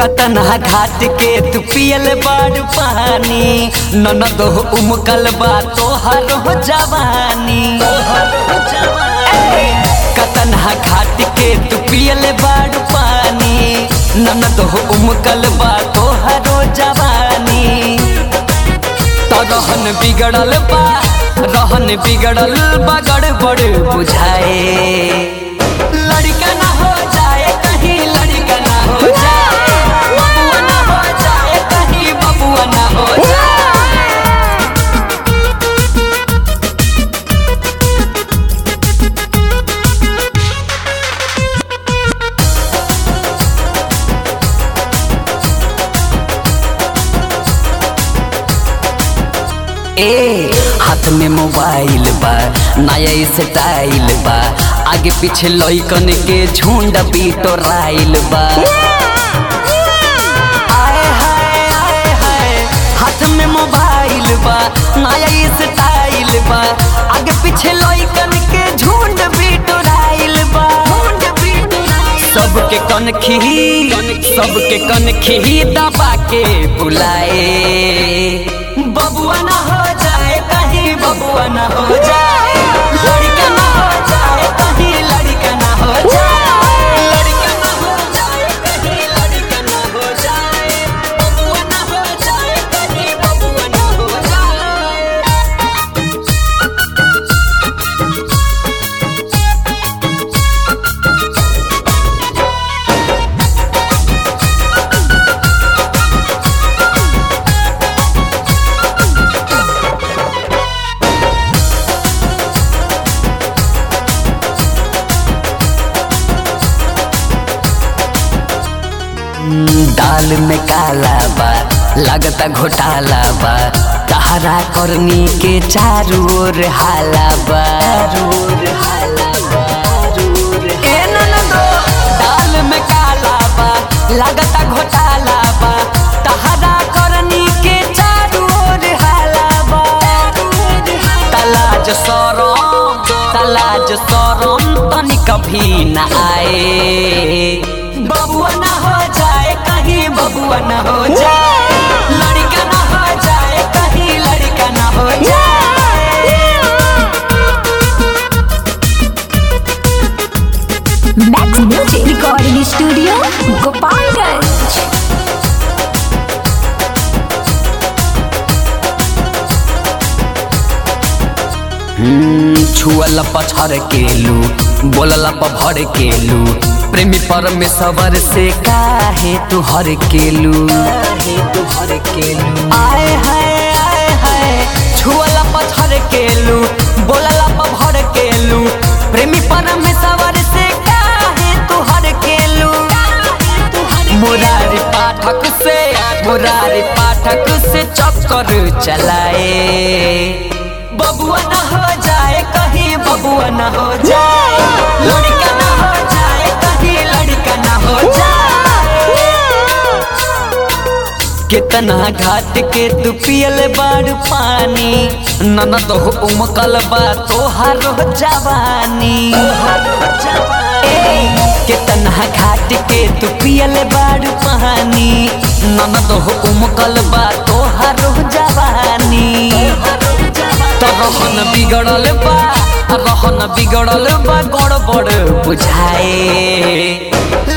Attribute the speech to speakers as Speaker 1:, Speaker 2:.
Speaker 1: कतना घाट के तू पियल बाड़ पानी ननद हो उमकल बा तोहर हो जवानी कतना घाट के तू पियल बाड़ पानी ननद हो उमकल बा तोहर हो जवानी तो रहन बिगड़ल बा रहन बिगड़ल बा गड़बड़ बुझाए लड़का ना हो जाए कहीं लड़का ना हो जाए बबुआ ना हो जाए कहीं बबुआ ना हो जाए ए हाथ में मोबाइल बा नया स्टाइल बा आगे पीछे लइकन के झुंड बिटोराइल बा आए हाय आए हाय हाथ में मोबाइल बा नया स्टाइल बा आगे पीछे लइकन के झुंड बिटोराइल बा सबके कन खी सबके कन खी दबा के बुलाए बबुआ ना हो जाए कहीं बबुआ ना हो जाए लड़का ना हो जाए कहीं लड़का ना हो जाए लड़का ना हो जाए कहीं लड़का ना हो जाए बबुआ ना हो जाए कहीं बबुआ ना हो जाए दाल में काला बा लगता घोटाला बा तहरा करनी के चारू ओर हाला बा ए ननदो, दाल में काला बा लगता घोटाला बा तहरा करनी के चारू ओर हाला बा तलाज सरम तलाज सरम तनी कभी न आए बबुआ ना हो जाए कहीं बबुआ ना हो जाए लड़का ना हो जाए कहीं लड़का ना हो जाए
Speaker 2: Max Music Recording Studio, Gopalganj.
Speaker 1: छुअल पछर केलू बोलल भर केलू प्रेमी परमेश्वर से काहे तू हर केलू तू हर केलू आए हाय आए हाय छुअल पछर केलू बोलल भर केलू प्रेमी परमेश्वर से काहे तू हर केलू मुरारी पाठक से मुरारी पाठक से चक्कर चलाए बबुआ ना हो जाए कहीं बबुआ ना हो जाए लड़का ना हो जाए कहीं लड़का ना हो जाए कितना घाट के तू पियल बाड़ पानी ननद हो उमकल बा तोहार हो जवानी ए, कितना घाट के तू पियल बाड़ पानी ननद हो उमकल बा तोहार हो जवानी तो रहन बिगड़ल बा रहन बिगड़ल बा गड़बड़ बुझाए